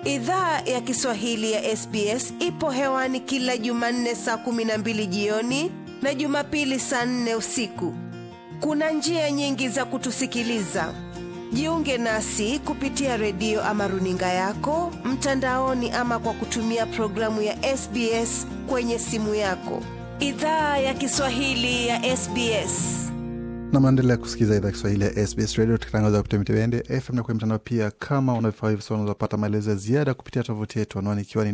Idhaa ya Kiswahili ya SBS ipo hewani kila Jumanne saa kumi na mbili jioni na Jumapili saa nne usiku. Kuna njia nyingi za kutusikiliza. Jiunge nasi kupitia redio ama runinga yako mtandaoni, ama kwa kutumia programu ya SBS kwenye simu yako. Idhaa ya Kiswahili ya SBS. na mnaendelea kusikiza idhaa Kiswahili ya SBS Radio tukitangaza kupitia mitibende FM na kwenye mtandao pia. Kama unavyofaa hivi sasa, unaweza maelezo ya ziada kupitia tovuti yetu, anwani ikiwa ni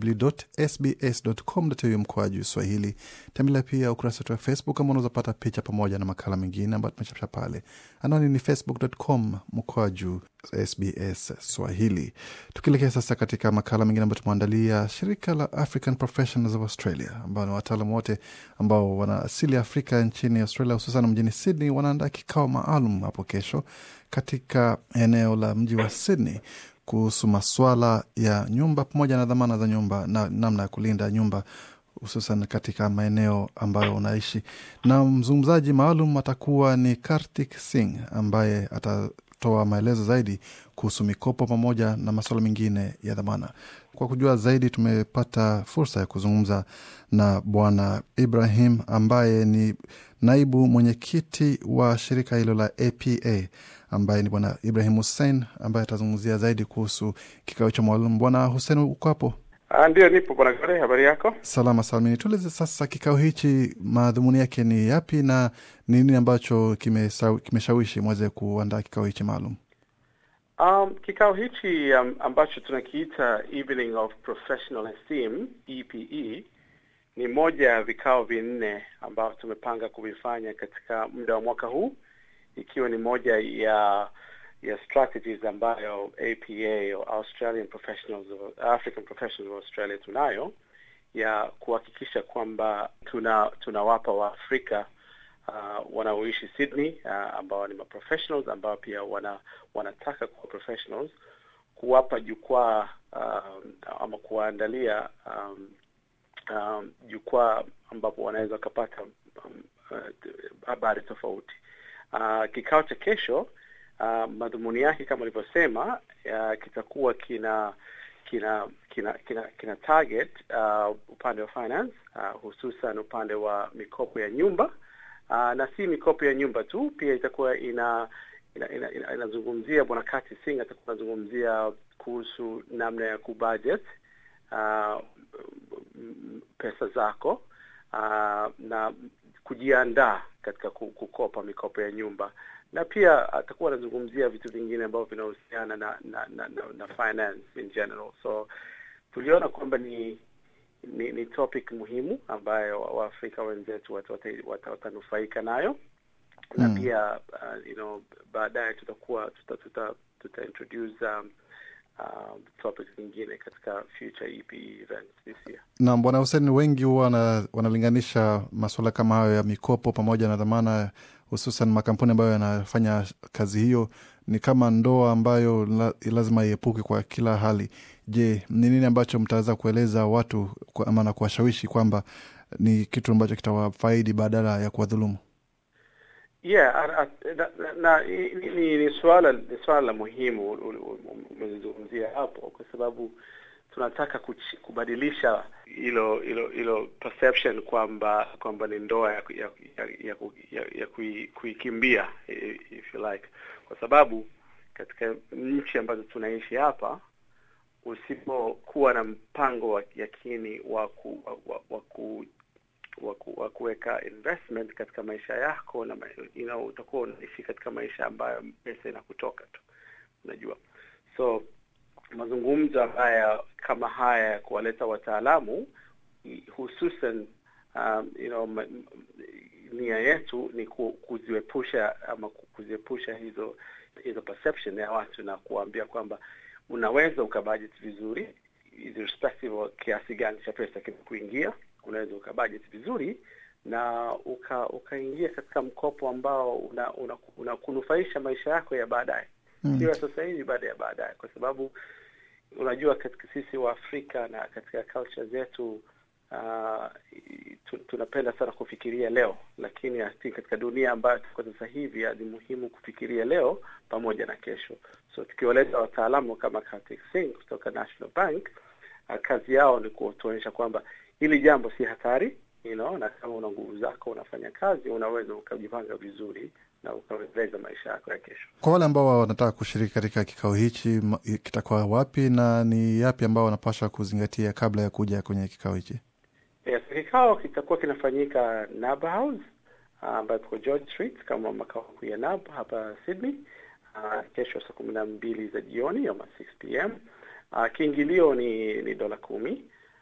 www.sbs.com.au mkoaju Swahili. Tembelea pia ukurasa wetu wa Facebook kama unaweza pata picha pamoja na makala mengine ambayo tumechapisha pale. Anwani ni facebook.com mkoaju SBS Swahili. Tukielekea sasa katika makala mengine ambayo tumeandalia, shirika la African Professionals of Australia ambao ni wataalamu wote ambao wana asili ya Afrika nchini Australia, hususan mjini Sydney, wanaandaa kikao maalum hapo kesho katika eneo la mji wa Sydney kuhusu maswala ya nyumba pamoja na dhamana za nyumba na namna ya kulinda nyumba hususan katika maeneo ambayo unaishi. Na mzungumzaji maalum atakuwa ni Kartik Singh ambaye atatoa maelezo zaidi kuhusu mikopo pamoja na masuala mengine ya dhamana. Kwa kujua zaidi, tumepata fursa ya kuzungumza na Bwana Ibrahim ambaye ni naibu mwenyekiti wa shirika hilo la APA ambaye ni Bwana Ibrahim Hussein ambaye atazungumzia zaidi kuhusu kikao cha maalum. Bwana Hussein, uko hapo? Ah, Ndiyo, nipo bwana Gare, habari yako? Salama salmini. Tueleze sasa, kikao hichi madhumuni yake ni yapi na ni nini ambacho kimesa- kimeshawishi mweze kuandaa kikao hichi maalum? Um, kikao hichi um, ambacho tunakiita Evening of Professional Esteem EPE ni moja ya vikao vinne ambavyo tumepanga kuvifanya katika muda wa mwaka huu, ikiwa ni moja ya ya strategies ambayo APA au Australian Professionals of, African Professionals of Australia tunayo ya kuhakikisha kwamba tuna tunawapa Waafrika uh, wanaoishi Sydney uh, ambao ni maprofessionals ambao pia wana wanataka kuwa professionals kuwapa jukwaa um, ama kuwaandalia um, um, jukwaa ambapo wanaweza wakapata um, uh, habari tofauti. Uh, kikao cha kesho uh, madhumuni yake kama ulivyosema uh, kitakuwa kina kina kina kina, kina target uh, upande wa finance uh, hususan upande wa mikopo ya nyumba uh, na si mikopo ya nyumba tu, pia itakuwa ina inazungumzia ina, ina, inazungumzia bwana Kati Singh atakuwa anazungumzia kuhusu namna ya kubudget uh, m- pesa zako uh, na kujiandaa katika ku- kukopa mikopo ya nyumba na pia atakuwa anazungumzia vitu vingine ambavyo vinahusiana na na, na, na na finance in general so tuliona kwamba ni ni, ni topic muhimu ambayo waafrika wenzetu watanufaika wata, wata, wata nayo na Mm. pia uh, you know baadaye tutakuwa tuta, tuta, tuta introduce um, um, topics nyingine katika future EPE events this year. Na Bwana Hussein, wengi huwa wana, wanalinganisha masuala kama hayo ya mikopo pamoja na dhamana, hususan makampuni ambayo yanafanya kazi hiyo ni kama ndoa ambayo la, lazima iepuke kwa kila hali. Je, ni nini ambacho mtaweza kueleza watu kwa, ama na kuwashawishi kwamba ni kitu ambacho kitawafaidi badala ya kuwadhulumu? Yeah, a- a- na, na, na ni, ni, ni swala ni swala la muhimu u- u- u- umezungumzia hapo, kwa sababu tunataka kuchi, kubadilisha hilo hilo hilo perception kwamba kwamba ni ndoa ya, ku- ya, ya, ya, ku- ya, ya kui, kuikimbia i- if you like, kwa sababu katika nchi ambazo tunaishi hapa usipokuwa na mpango wa yakini wa ku, wa, wa, wa ku wa ku- wa kuweka investment katika maisha yako na ma- you know, utakuwa unaishi katika maisha ambayo pesa inakutoka tu unajua so mazungumzo haya kama haya ya kuwaleta wataalamu i- hususan um, you know, ma, m- nia yetu ni ku, kuziepusha ama ku- kuziepusha hizo hizo perception ya watu na kuwaambia kwamba unaweza ukabudget vizuri irrespective wa kiasi gani cha pesa kimekuingia unaweza ukabudget vizuri na uka ukaingia katika mkopo ambao una, una, una kunufaisha maisha yako ya baadaye Mm. sio ya sasa hivi baada ya baadaye kwa sababu unajua katika sisi wa Afrika na katika culture zetu uh, tu, tunapenda sana kufikiria leo, lakini I think katika dunia ambayo tuko sasa hivi ni muhimu kufikiria leo pamoja na kesho. So tukiwaleta wataalamu kama Kartik Singh kutoka National Bank, uh, kazi yao ni kutuonyesha kwamba hili jambo si hatari you know, na kama una nguvu zako unafanya kazi, unaweza ukajipanga vizuri na ukaweza maisha yako ya kesho. Kwa wale ambao wanataka kushiriki katika kikao hichi, kitakuwa wapi na ni yapi ambao wanapaswa kuzingatia kabla ya kuja kwenye kikao hichi? Yes, kikao kitakuwa kinafanyika NAB House ambayo uh, iko George Street kama makao makuu ya NAB hapa Sydney, uh, kesho saa kumi na mbili za jioni ama 6 pm. Uh, kiingilio ni ni dola kumi.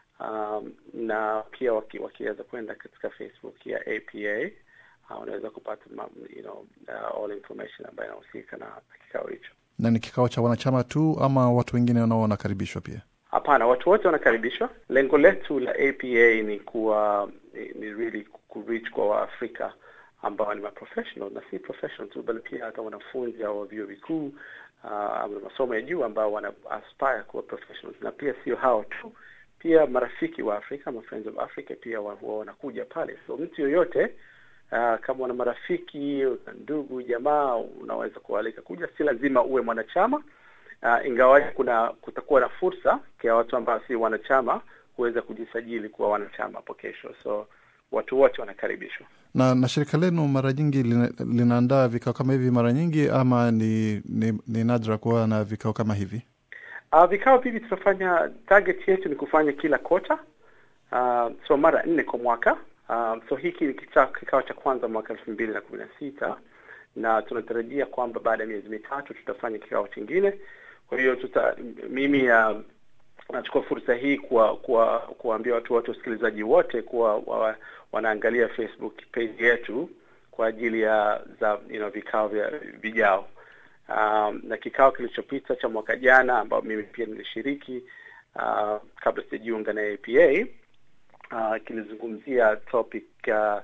Um, na pia waki, wakiweza kwenda katika Facebook ya APA uh, unaweza kupata you know, uh, all information ambayo inahusika na kikao hicho. Na ni kikao cha wanachama tu ama watu wengine nao wanakaribishwa pia? Hapana, watu wote wanakaribishwa. Lengo letu la APA ni kuwa ni, ni really kureach kwa Waafrika ambao ni maprofessional na si professional tu, bali pia hata wanafunzi au vyuo vikuu uh, masomo ya juu ambao wana aspire kuwa professionals, na pia sio hao tu pia marafiki wa Afrika ma friends of Africa pia huwa wanakuja pale. So mtu yoyote uh, kama una marafiki una ndugu jamaa, unaweza kualika kuja, si lazima uwe mwanachama uh, ingawaje kuna kutakuwa na fursa kwa watu ambao si wanachama kuweza kujisajili kuwa wanachama hapo kesho. So watu wote wanakaribishwa. Na na shirika lenu mara nyingi lina, linaandaa vikao kama hivi mara nyingi ama ni, ni, ni nadra kuwa na vikao kama hivi? Uh, vikao hivi tunafanya, target yetu ni kufanya kila kota, uh, so mara nne kwa mwaka. Uh, so hiki ni kikao cha kwanza mwaka elfu mbili na kumi na sita na tunatarajia kwamba baada ya miezi mitatu tutafanya kikao chingine. Kwa hiyo tuta mimi uh, nachukua fursa hii kuwa, kuwa, kuwaambia watu wote wasikilizaji wote kuwa wa, wanaangalia Facebook page yetu kwa ajili ya za you know, vikao vya vijao. Um, na kikao kilichopita cha mwaka jana ambao mimi pia nilishiriki uh, kabla sijajiunga na APA uh, kilizungumzia topic uh,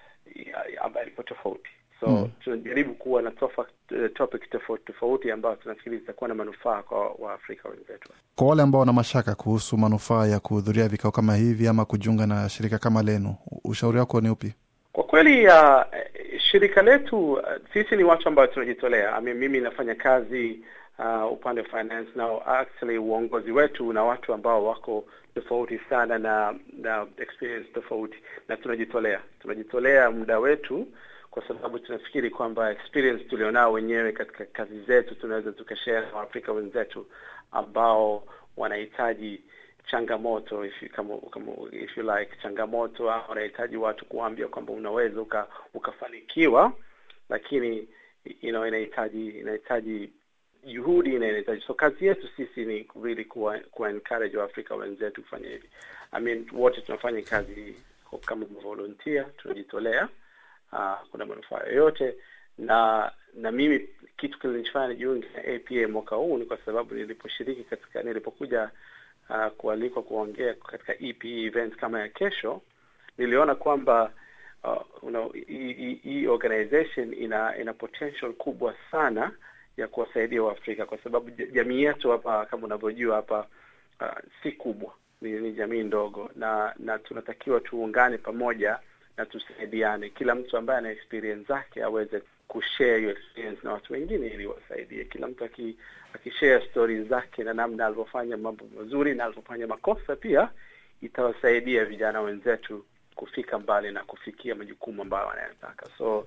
ambayo ilikuwa tofauti so mm. tunajaribu kuwa na tofa, topic tofauti tofauti ambayo tunafikiri zitakuwa na manufaa kwa Waafrika wenzetu. Kwa wale ambao wana mashaka kuhusu manufaa ya kuhudhuria vikao kama hivi ama kujiunga na shirika kama lenu, ushauri wako ni upi? Kwa kweli uh, shirika letu uh, sisi ni watu ambao tunajitolea. I mean, mimi nafanya kazi uh, upande wa finance na actually uongozi wetu na watu ambao wako tofauti sana na na experience tofauti, na tunajitolea tunajitolea muda wetu kwa sababu tunafikiri kwamba experience tulionao wenyewe katika kazi zetu tunaweza tukashare na Waafrika wenzetu ambao wanahitaji changamoto if you, kama, kama, if you like changamoto au unahitaji watu kuambia kwamba unaweza uka, ukafanikiwa, lakini you know, inahitaji inahitaji juhudi na inahitaji so kazi yetu sisi ni really kuwa, kuwa encourage Waafrika wenzetu kufanya hivi. I mean, wote tunafanya kazi kama volunteer, tunajitolea uh, kuna manufaa yoyote na na mimi kitu kilinifanya nijiunge na APA mwaka huu ni kwa sababu niliposhiriki katika nilipokuja uh, kualikwa kuongea katika EPE event kama ya kesho, niliona kwamba uh, hii organization ina ina potential kubwa sana ya kuwasaidia Waafrika kwa sababu jamii yetu hapa kama unavyojua hapa uh, si kubwa, ni, ni jamii ndogo, na na tunatakiwa tuungane pamoja na tusaidiane, kila mtu ambaye ana experience zake aweze kushare hiyo experience na watu wengine ili wasaidie. Kila mtu aki, akishare stories zake na namna alivyofanya mambo mazuri na alivyofanya makosa, pia itawasaidia vijana wenzetu kufika mbali na kufikia majukumu ambayo wanayotaka. So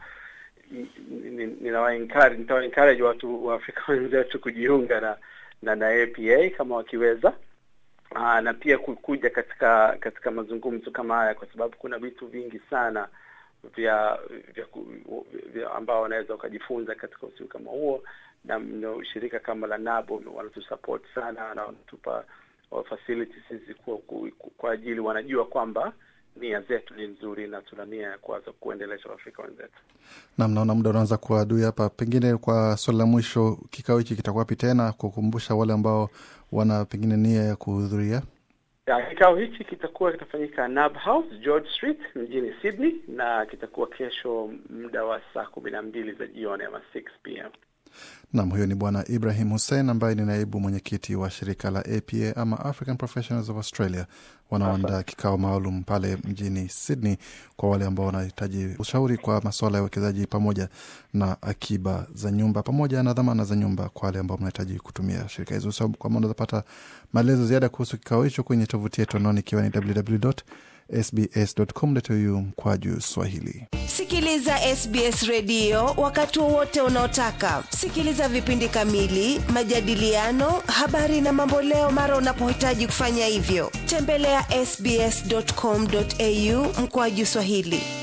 ninawa encourage nitawa encourage watu wa Afrika wenzetu kujiunga na na, na APA kama wakiweza. Aa, na pia kuja katika katika mazungumzo kama haya kwa sababu kuna vitu vingi sana vya vya, vya ambao wanaweza wakajifunza katika usiku kama huo, na no, shirika kama la NABO wanatusupport sana na wanatupa facilities hizi kwa, kwa ajili wanajua kwamba nia zetu ni nzuri na tuna nia ya kuanza kuendelesha Waafrika wenzetu. Nam, naona muda unaanza kuwa adui hapa. Pengine kwa swali la mwisho, kikao hiki kitakuwa wapi tena, kukumbusha wale ambao wana pengine nia ya kuhudhuria? Kikao hichi kitakuwa kitafanyika NAB House, George Street mjini Sydney, na kitakuwa kesho muda wa saa kumi na mbili za jioni ama 6 pm. Nam, huyo ni Bwana Ibrahim Hussein ambaye ni naibu mwenyekiti wa shirika la APA ama African Professionals of Australia wanaoandaa kikao maalum pale mjini Sydney kwa wale ambao wanahitaji ushauri kwa masuala ya uwekezaji pamoja na akiba za nyumba pamoja na dhamana za nyumba kwa wale ambao mnahitaji kutumia shirika hizo. So, kwama unaweza pata maelezo ziada kuhusu kikao hicho kwenye tovuti yetu anaoni ikiwa ni www sbs.com.au mkwaju Swahili. Sikiliza SBS redio wakati wowote unaotaka. Sikiliza vipindi kamili, majadiliano, habari na mamboleo mara unapohitaji kufanya hivyo. Tembelea ya sbs.com.au mkwaju Swahili.